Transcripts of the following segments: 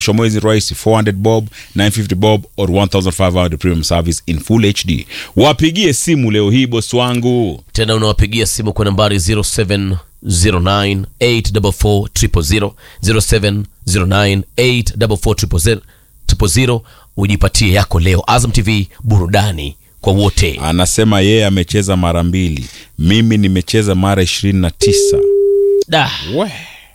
mwezi rahisi 400 bob 950 bob or 1500 premium service in full hd wapigie simu leo hii bosi wangu tena unawapigia simu kwa nambari 0709844000 0709844000 ujipatie yako leo azam tv burudani kwa wote anasema yeye amecheza mara mbili mimi nimecheza mara 29 da we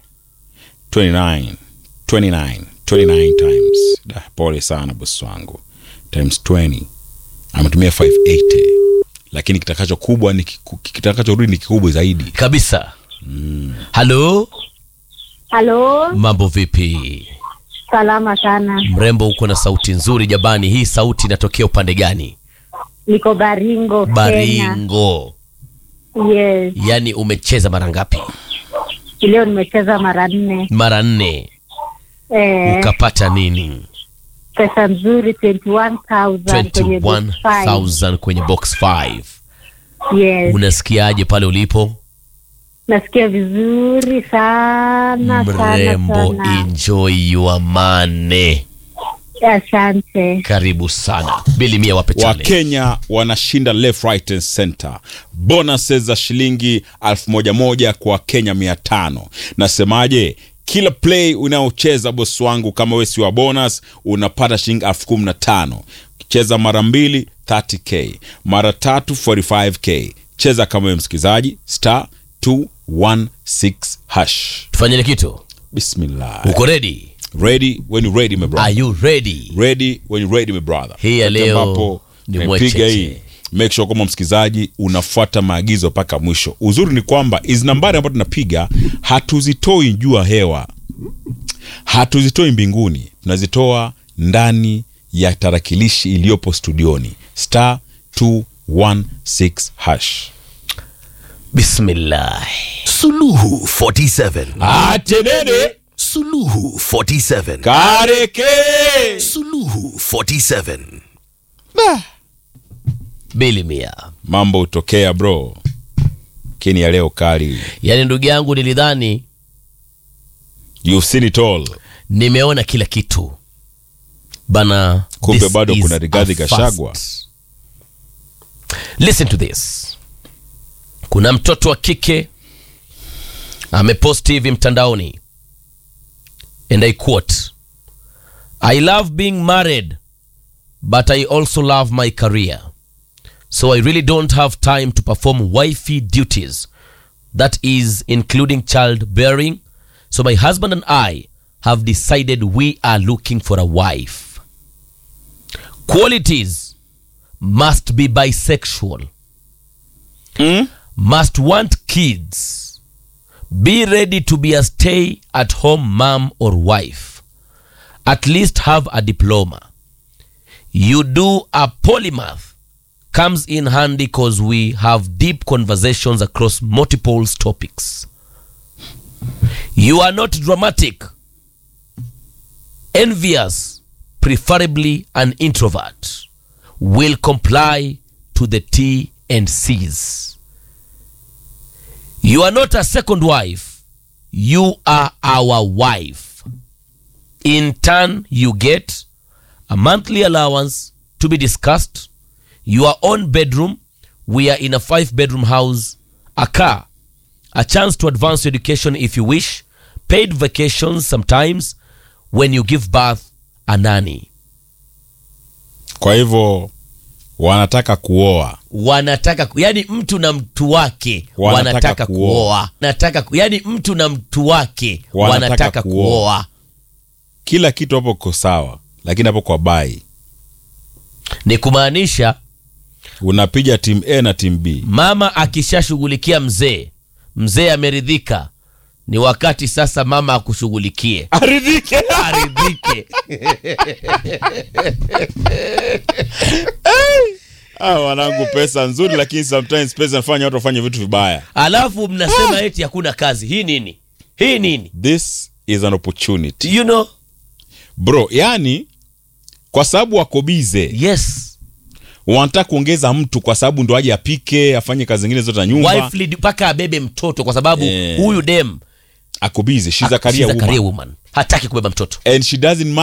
29 29 29 times da, pole sana bosi wangu times 20 ametumia 580 lakini kitakacho kubwa ni kiku- kitakachorudi ni kikubwa zaidi kabisa halo Halo, mambo vipi salama sana. mrembo uko na sauti nzuri jabani hii sauti inatokea upande gani Niko Baringo, Kenya. baringo Yes, yaani umecheza mara ngapi leo nimecheza mara nne. mara nne Eh, ukapata nini pesa nzuri 21,000 kwenye box five. 21000 kwenye box 5 Yes, unasikiaje pale ulipo nasikia vizuri sana mrembo sana sana. enjoy your money Asante. karibu sana bili mia wape challenge. wakenya wanashinda left right and center bonuses za shilingi elfu moja moja kwa kenya mia tano nasemaje kila play unaocheza bosi wangu kama we si wa bonus unapata shilingi elfu kumi na tano cheza mara mbili 30k mara tatu 45k cheza kama we msikilizaji star 216 hash tufanyeni kitu bismillah uko ready ready when you ready my brother are you ready ready when you ready my brother Hii ya Wakati leo ambapo ni nimepiga mwecheche. hii make sure kwamba msikilizaji unafuata maagizo mpaka mwisho uzuri ni kwamba hizi nambari ambazo tunapiga hatuzitoi juu ya hewa hatuzitoi mbinguni tunazitoa ndani ya tarakilishi iliyopo studioni star 216 hash bismillah Suluhu 47. atenene Suluhu 47. kareke Suluhu 47. bili mia mambo hutokea bro kini ya leo kali yaani ndugu yangu nilidhani you've seen it all nimeona kila kitu bana Kumbe this bado is kuna Rigathi a Gachagua. first. listen to this kuna mtoto wa kike ameposti hivi mtandaoni and i quote i love being married but i also love my career so i really don't have time to perform wifey duties that is including child bearing so my husband and i have decided we are looking for a wife qualities must be bisexual must want kids be ready to be a stay at home mom or wife at least have a diploma you do a polymath comes in handy because we have deep conversations across multiple topics you are not dramatic envious preferably an introvert will comply to the t and c's you are not a second wife you are our wife in turn you get a monthly allowance to be discussed your own bedroom we are in a five bedroom house a car a chance to advance your education if you wish paid vacations sometimes when you give birth a nanny kwa hivyo wanataka kuoa wanataka ku- yani mtu na mtu wake Wanataka wanataka, kuoa. kuoa nataka ku- yani mtu na mtu wake Wanataka wanataka, kuoa. kuoa kila kitu hapo ko sawa lakini hapo kwa bai ni kumaanisha unapiga timu a na timu b mama akishashughulikia mzee mzee ameridhika ni wakati sasa mama akushughulikie aridhike aridhike ah, wanangu pesa nzuri lakini sometimes pesa inafanya watu wafanye vitu vibaya alafu mnasema eti hakuna kazi hii nini hii nini this is an opportunity you know bro yani kwa sababu wako bize yes wanataka kuongeza mtu kwa sababu ndo aje apike afanye kazi zingine zote za nyumba wife lead mpaka abebe mtoto kwa sababu Eh. huyu dem ako bize she's a career she's a career woman woman hataki kubeba mtoto and she doesn't